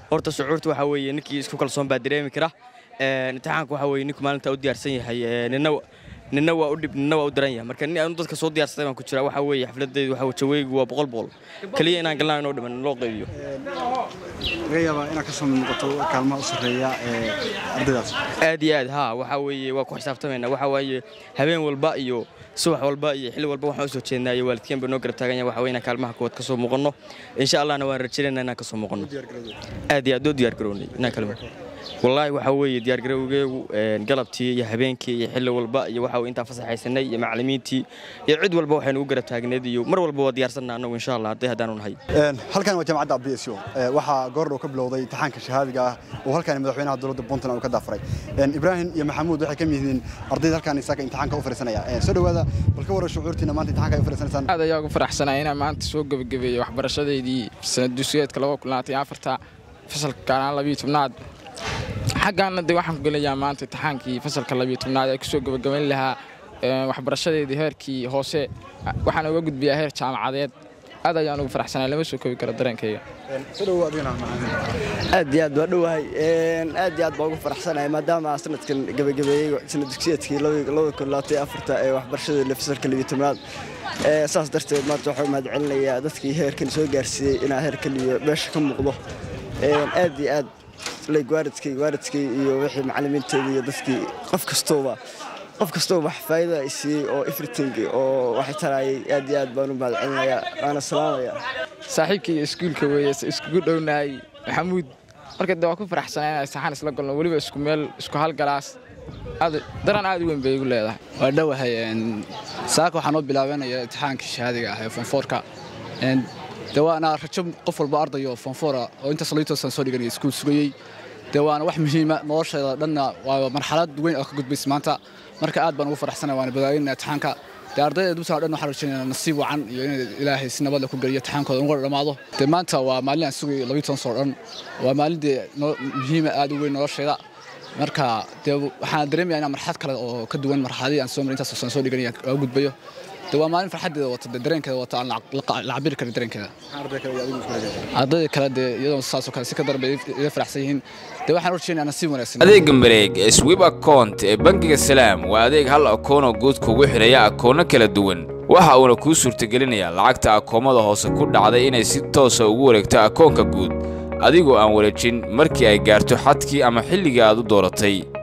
horta shucuurta waxaa weeye ninkii isku kalsoon baa dareemi kara imtixaanka waxaa weeye ninku maalinta u diyaarsan yahay nina nina waa u dhib nina waa u daran yahay marka nin aanu dadka soo diyaarsaday baan ku jira waxaa weeye xafladaydu waxaa jaweygu waa boqol boqol keliya inaan galnaa inoo dhiman loo qaybiyo laga yaabaa inaad ka soo mid noqoto kaalmaha u sarreeya ee ardaydaas aad iyo aad haa waxaa weeye waa ku xisaabtamayna waxaa waaye habeen walba iyo subax walba iyo xilli walba waxaan u soo jeednaa iyo waalidkeen baa noo garab taagan yahay waxaa weeye inaan kaalmaha koowaad ka soo muuqanno insha allahna waan rajaynaynaa inaan ka soo muuqanno aad iyo aad oo diyaar garownay inaan kalma wallaahi waxaa weeye diyaargarowgeegu galabtii iyo habeenkii iyo xilli walba iyo waxa intaan fasaxaysanay iyo macallimiintii iyo cid walba waxaynu ugu garab taagneed iyo mar walba waa diyaarsanna annagu insha allah hadday haddaanu nahay halkan waa jaamacadda abdiso waxaa goordhow ka bilowday imtixaanka shahaadiga ah oo halkan madaxweynaha dowladda puntland uu ka daafuray ibraahim iyo maxamuud waxay ka mid yihiin ardayda halkan isaga imtixaanka u fariisanaya soo dhowaada bal ka warran shucuurtiina maanta imtixaanka ay u fariisanaysaan aad ayaa ugu faraxsanaya inaan maanta soo gebagabeeyey waxbarashadeydii sanad dugsiyeedka laba kulnaatay afarta fasalka kaanaan labiyo tobnaad xaggaana de waxaan ku gelayaa maanta imtixaankii fasalka labiyo tobnaad ee kusoo gebagabayn lahaa waxbarashadeedii heerkii hoose waxaan uga gudbiyaa heer jaamacadeed aad ayaan ugu faraxsanaya lama soo koobi karo dareenkayga aad iyo aad waa dhowahay aad iyo aad baa ugu faraxsanahay maadaama sanadkan gebagabeeyey sanad dugsiyeedkii ee waxbarashada fasalka labiyo tobnaad saas darteed maanta waxaa mahad celinayaa dadkii heerkan soo gaarsiiyey inaa heerkan iyo meesha ka muuqdo aad iyo aad waalidkay waalidkay iyo wixii macallimiinteeda iyo dadkii qof kastooba qof kastooba wax faa'iida ay siiyey oo everything oo waxay tarayay aad iyo aad baan u mahad celinayaa waana salaamaya saaxiibkayga iskuulka weeye iskugu dhownahay maxamuud marka de waa ku faraxsanaa inay saxan isla galno weliba isku meel isku hal galaas daran aad u weyn bay igu leedahay waa dhowahay saaka waxaa noo bilaabanaya imtixaankii shahaadiga ah ee fonfoorka de waana rajo qof walba ardayo fonfoora oo intaas liitoosan soo dhiganaya iskuul sugayey de waana wax muhiima nolosheeda dhanna waa marxalad weyn oo ka gudbaysa maanta marka aad baan ugu faraxsanaya waana badaaginaya imtixaanka dee ardayda dugsiga dhan waxaan rajaynaya nasiib wacan iyo in ilaahay si nabad leh ku geliyo imtixaankooda ugu dhammaado dee maanta waa maalin aan sugayay labiyo toban soo dhan waa maalin dee muhiima aad u weyn nolosheeda marka dee waxaan dareemaya inaan marxalad kale oo ka duwan marxaladii aan soo maray intaas aan soo dhiganaya oo gudbayo de waa maalin farxadeeda wata de dareenkeeda wata aan la cabiri karin dareenkeeda ardayda kale dee iyadoo saasoo kale si ka daran bay iga faraxsan yihiin dee waxaan urjeynaa nasiib wanaagsan adeega mareeg ee swib account ee bangiga salaam waa adeeg hal akoonoo guud kugu xidhaya akoono kala duwan waxa uuna kuu suurtagelinayaa lacagta akoomada hoose ku dhacday inay si toosa ugu wareegto akoonka guud adigoo aan wareejin markii ay gaarto xadkii ama xilligii aad u dooratay